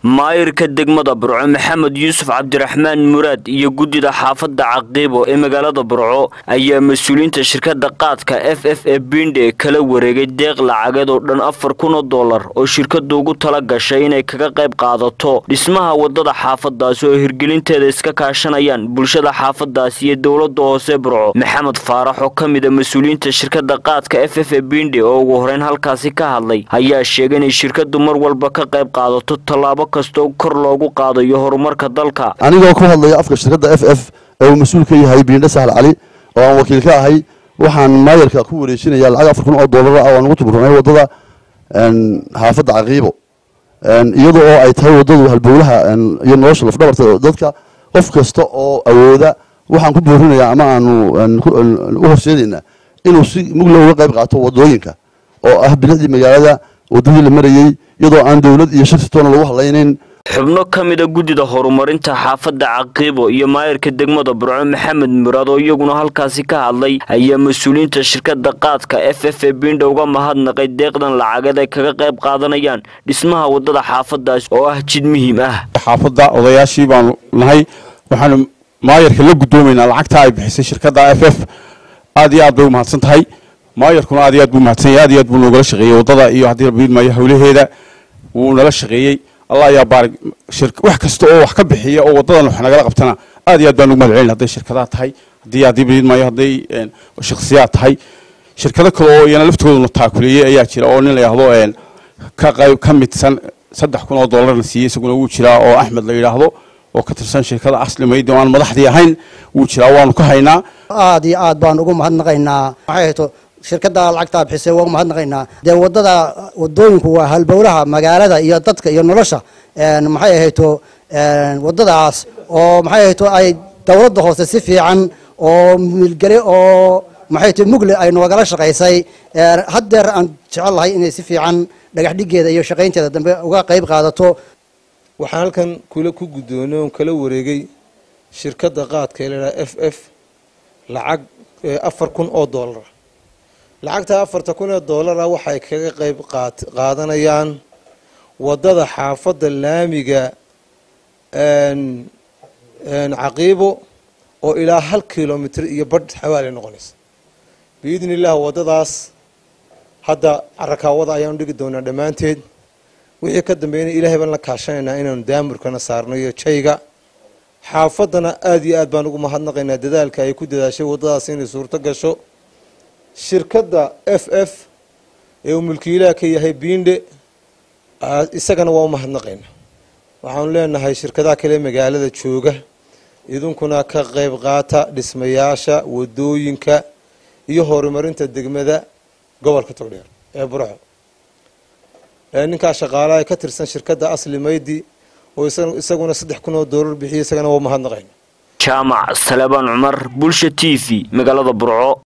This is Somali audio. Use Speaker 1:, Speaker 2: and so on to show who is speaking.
Speaker 1: maayirka degmada burco maxamed yuusuf cabdiraxmaan muraad iyo guddida xaafadda caqiibo ee magaalada burco ayaa mas-uuliyiinta shirkadda qaadka f f ee binde kala wareegay deeq lacageed oo dhan afar kun oo dollar oo shirkadu ugu tala gashay inay kaga qayb qaadato dhismaha wadada xaafadaasi oo hirgelinteeda iska kaashanayaan bulshada xaafadaasi iyo dowlada hoose burco maxamed faarax oo ka mid a mas-uuliyiinta shirkadda qaadka f f ee binde oo ugu horeyn halkaasi ka hadlay ayaa sheegay inay shirkadu mar walba ka qayb qaadato tallaabo kastoo kor loogu qaadayo horumarka dalka
Speaker 2: anigoo ku hadlaya afka shirkadda f f ee uu mas-uul ka yahay biindhe sahal cali oo aan wakiil ka ahay waxaan maayarka ku wareejinaya lacag afar kun oo doolar ah oo aan ugu tuburanay waddada xaafadda caqiibo iyada oo ay tahay waddadu halbowlaha iyo nolosha lafdhabarta dadka qof kasta oo awooda waxaan ku boorinayaa ama aanu u horseedaynaa inuu si mugla uga qayb qaato waddooyinka oo ah bilicdii magaalada waddadii la marayey iyadoo aan dowlad iyo shirsi toona lagu hadlaynayn
Speaker 1: xubno ka mida guddida horumarinta xaafadda caqiibo iyo maayirka degmada burco maxamed muraad oo iyaguna halkaasi ka hadlay ayaa mas-uuliyiinta shirkadda qaadka f f ee bindha uga mahadnaqay deeqdan lacageed ay kaga qayb qaadanayaan dhismaha waddada xaafadaasi oo ah jid muhiim ah
Speaker 3: xaafadda odayaashii baanu nahay waxaanu maayarka la guddoomaynaa lacagta ay bixisay shirkadda f f aad iyo aad bay u mahadsan tahay maayarkuna aad iyo aad buu mahadsan yahay aad iyo aad buu noogala shaqeeyey waddada iyo haddii la biidmaayo hawlaheeda wuu nala shaqeeyey allah ayaa baarig wax kasta oo wax ka bixiya oo waddadan wax nagala qabtana aad iyo aad baan ugu mahad celin hadday shirkadaha tahay haddii haddii biidmaayo hadday shakhsiyaad tahay shirkado kale oo iyana laftooduna taakuleeyey ayaa jira oo nin la yidhaahdo ka qayb ka midsan saddex kun oo dollarna siiyey isaguna wuu jiraa oo axmed la yidhaahdo oo ka tirsan shirkada asli maydi oo aan madaxdii ahayn wuu jiraa waanu ka haynaa
Speaker 4: aad iyo aad baan ugu mahadnaqaynaa maxay hayto shirkadda lacagtaa bixisay waa ugu mahadnaqaynaa dee waddada waddooyinku waa halbowlaha magaalada iyo dadka iyo nolosha maxay ahayto waddadaas oo maxay ahayto ay dowladda hoose si fiican oo milgele oo maxay to mugle ay noogala shaqaysay haddeer aan jecel lahay inay si fiican dhagax dhigeeda iyo shaqaynteeda dambe uga qayb qaadato
Speaker 5: waxaan halkan kula ku guddoonay oon kala wareegay shirkadda qaadka ee ladhaha f f lacag afar kun oo dollara lacagta afarta kun ee dollara waxay kaga qayb qaadanayaan waddada xaafadda laamiga caqiibo oo ilaa hal kilomitr iyo badh xawaali noqonaysa biidni illah waddadaas hadda carakaawada ayaanu dhigi doonaa dhammaanteed wixii ka dambeeyana ilaahay baan la kaashanaynaa inaanu daamurkana saarno iyo jayga xaafaddana aada iyo aad baan ugu mahadnaqaynaa dadaalka ay ku dadaashay waddadaas inay suurto gasho shirkadda f f ee uu mulkiilaha ka yahay biindhe isagana waa u mahadnaqaynaa waxaanu leenahay shirkadaha kale magaalada jooga idinkuna ka qayb qaata dhismayaasha wadooyinka iyo horumarinta degmada gobolka togdheer ee burxo ninkaa shaqaalaha ee ka tirsan shirkadda asli maydi oo isaguna saddex kun oo doolar bixiya isagana waa mahadnaqayna
Speaker 1: jaamac salebaan cumar bulsha t v magaalada burco